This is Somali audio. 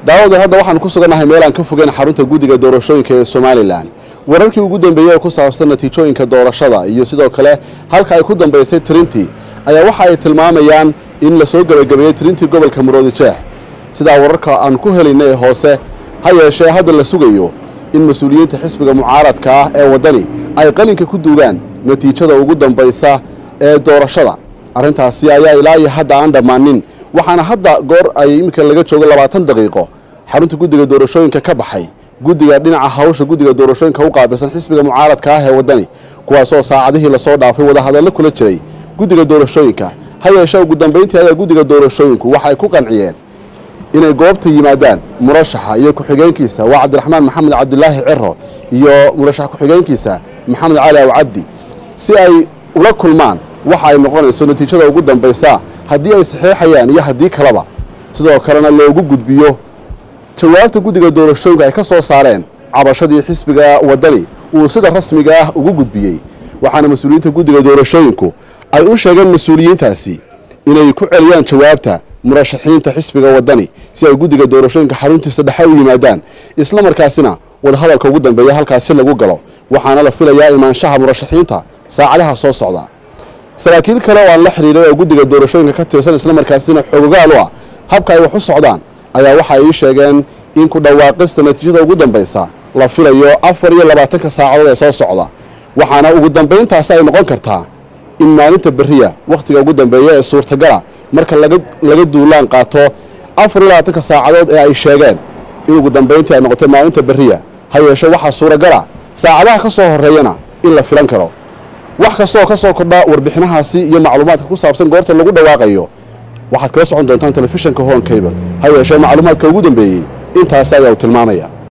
daawadan hadda waxaan ku sugannahay meel aan ka fogeyn xarunta guddiga doorashooyinka ee somalilan wararkii ugu dambeeyey ee ku saabsan natiijooyinka doorashada iyo sidoo kale halka ay ku dambaysay tirintii ayaa waxa ay tilmaamayaan in lasoo gebagabeeyey tirintii gobolka maroodi jeex sidaa wararka aan ku helayna ee hoose ha yeeshee hadda la sugayo in mas-uuliyiinta xisbiga mucaaradka ah ee waddani ay qalinka ku duugaan natiijada ugu dambaysa ee doorashada arrintaasi ayaa ilaa iyo hadda aan dhammaanin waxaana hadda goor ay iminka laga joogo labaatan daqiiqo xarunta guddiga doorashooyinka ka baxay guddiga dhinaca hawsha guddiga doorashooyinka u qaabilsan xisbiga mucaaradka ah ee waddani kuwaasoo saacadihii lasoo dhaafay wadahadallo kula jiray guddiga doorashooyinka ha yeeshee ugu dambayntii ayaa guddiga doorashooyinku waxay ku qanciyeen inay goobta yimaadaan murashaxa iyo ku-xigeenkiisa waa cabdiraxmaan maxamed cabdilaahi ciro iyo murashax ku-xigeenkiisa maxamed cali aw cabdi si ay ula kulmaan waxa ay noqonayso natiijada ugu dambaysa haddii ay saxeexayaan iyo haddii kaleba sidoo kalena loogu gudbiyo jawaabta guddiga doorashooyinka ay ka soo saareen cabashadii xisbiga waddani uu sida rasmiga ah ugu gudbiyey waxaana mas-uuliyiinta guddiga doorashooyinku ay u sheegeen mas-uuliyiintaasi inay ku celiyaan jawaabta murashaxiinta xisbiga waddani si ay guddiga doorashooyinka xaruntiisa dhexe u yimaadaan isla markaasina wadahadalka ugu dambeeya halkaasi lagu galo waxaana la filayaa imaanshaha murashaxiinta saacadaha soo socda saraakiil kale oo aan la xidhiiray oo guddiga doorashooyinka ka tirsan isla markaasina xoogogaal u ah habka ay wax u socdaan ayaa waxa ay ii sheegeen in ku dhawaaqista natiijada ugu dambaysa la filayo afar iyo labaatanka saacadood ee soo socda waxaana ugu dambayntaasi ay noqon kartaa in maalinta beriya wakhtiga ugu dambeeya ee suurtagala marka laga duulaan qaato afar iyo labaatanka saacadood ee ay sheegeen in ugu dambayntii ay noqotay maalinta beriya ha yeeshe waxaa suuragala saacadaha ka soo horeeyana in la filan karo wax kastaoo ka soo kordha warbixinahaasi iyo macluumaadka ku saabsan goorta lagu dhawaaqayo waxaad kala socon doontaan telefishanka hon cable ha yeeshee macluumaadka ugu dambeeyey intaasi ayaa u tilmaamaya